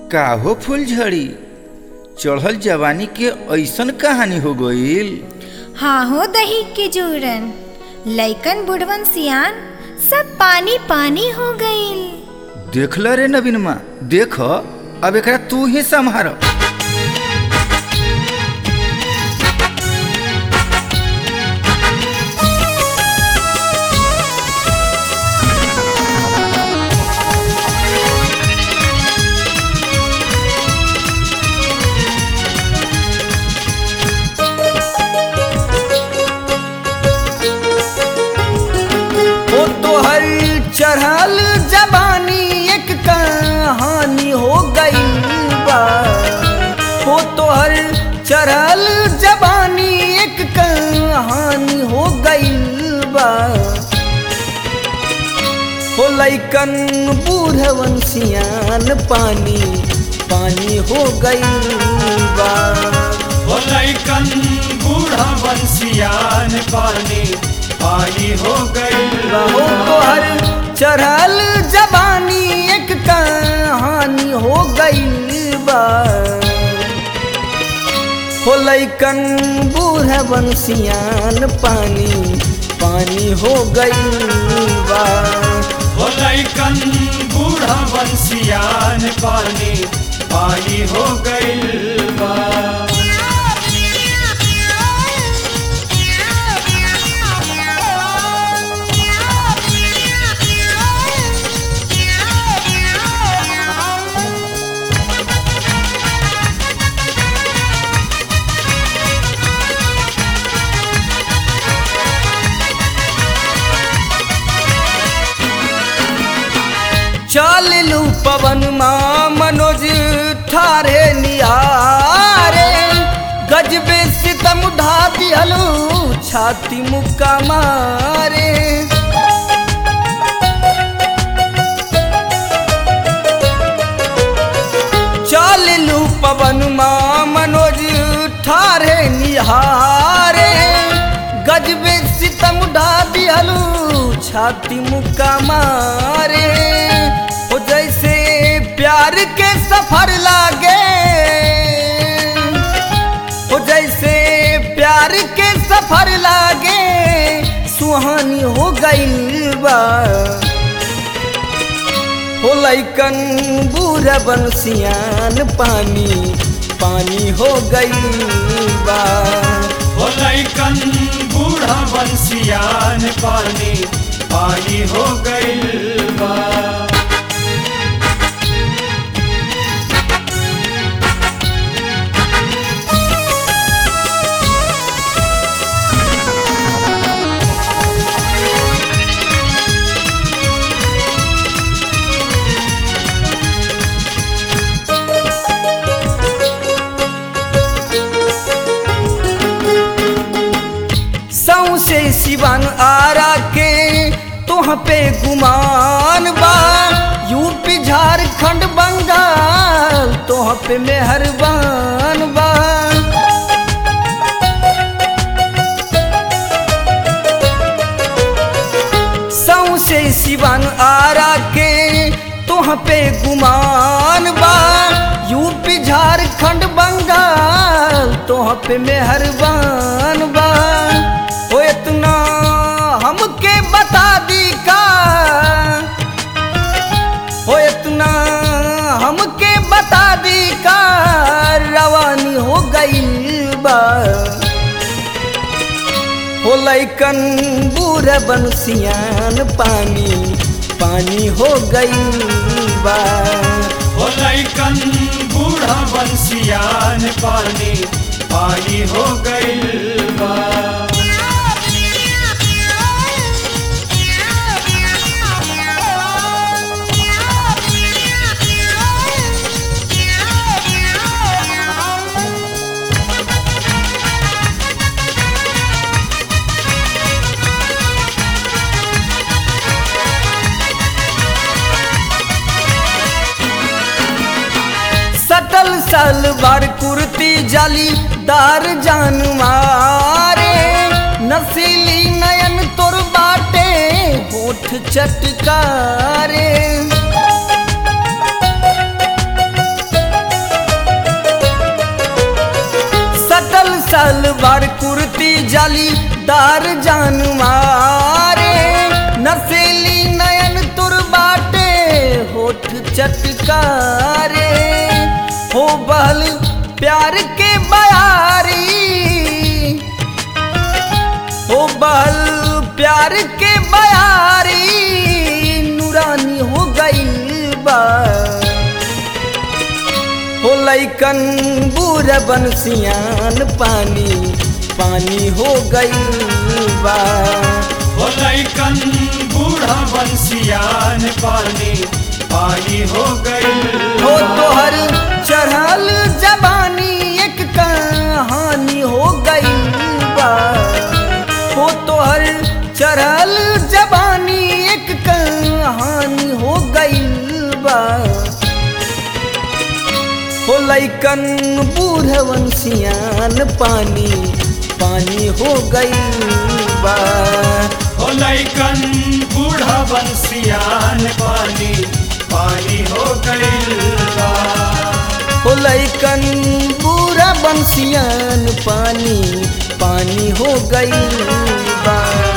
काहो फूलझड़ी चढ़ल जवानी के ऐसन कहानी हो गईल हाँ हो दही के जोरन लइकन बुढ़वन सियान सब पानी पानी हो गईल देख ल रे नवीनमा देख अब एकरा तू ही संभार ओ तोहर चढ़ल जवानी एक कहानी हो गई बा ओ तोहर चढ़ल जवानी एक कहानी हो गई बा हो लैकन बूढ़वन सियान पानी पानी हो गई बा हो लैकन बूढ़ा बंसियान पानी पानी हो गई हो तोहर चढ़ल जवानी एक कहानी हो गई बा हो लैकन बूढ़ बंसियान पानी पानी हो गई बा हो लैकन बूढ़ा बंसियान पानी पानी हो गई बा चल लू पवन माँ मनोज ठारे निहारे गजबे सितम ढा दिहलू छाती मुक्का मारे चल लू पवन माँ मनोज ठारे निहारे गजबे सितम ढा दिहलू छाती मुक्का मारे हो जैसे प्यार के सफर लागे हो जैसे प्यार के सफर लागे सुहानी हो गई बा हो लैकन बूढ़ा बंसियान पानी पानी हो गई बा हो लैकन बूढ़ा बंसियान पानी पानी हो गई बा सौसे सिवन आरा के तुह पे गुमान बा यूपी झारखंड बंगाल तुह पे मेहरबान बा सौसे सिवन आरा के तुह पे गुमान बा यूपी झारखंड बंगाल तुह पे मेहरबान बा हो इतना हमके बता दी का हो इतना हमके बता दी का रवानी हो गई बा हो लैकन बूढ़ बंसियान पानी पानी हो गई बा हो लैकन बूढ़ा बंसियान पानी पानी हो गई बा सटल सलवार कुर्ती जाली दार जान मारे नसीली नयन तोर बाटे होठ चटकारे जालीदार जान मारे नसेली नयन तुर बाटे होठ चटकारे हो बहल प्यार के बयारी हो बहल प्यार के बयारी नूरानी हो गई बा हो लैकन बूढ़ बंसियान पानी पानी हो गई बा हो लैकन बूढ़ा बंसियान पानी पानी हो गई हो तोहर चढ़ल जबानी एक कहानी हो गई बा हो तोहर चढ़ल जबानी एक कहानी हो गई बा हो लैकन बूढ़वन सियान पानी पानी हो गई बा हो लैकन बूढ़ा बंसियान पानी पानी हो गई बा हो लैकन बूढ़ा बंसियान पानी पानी हो गई बा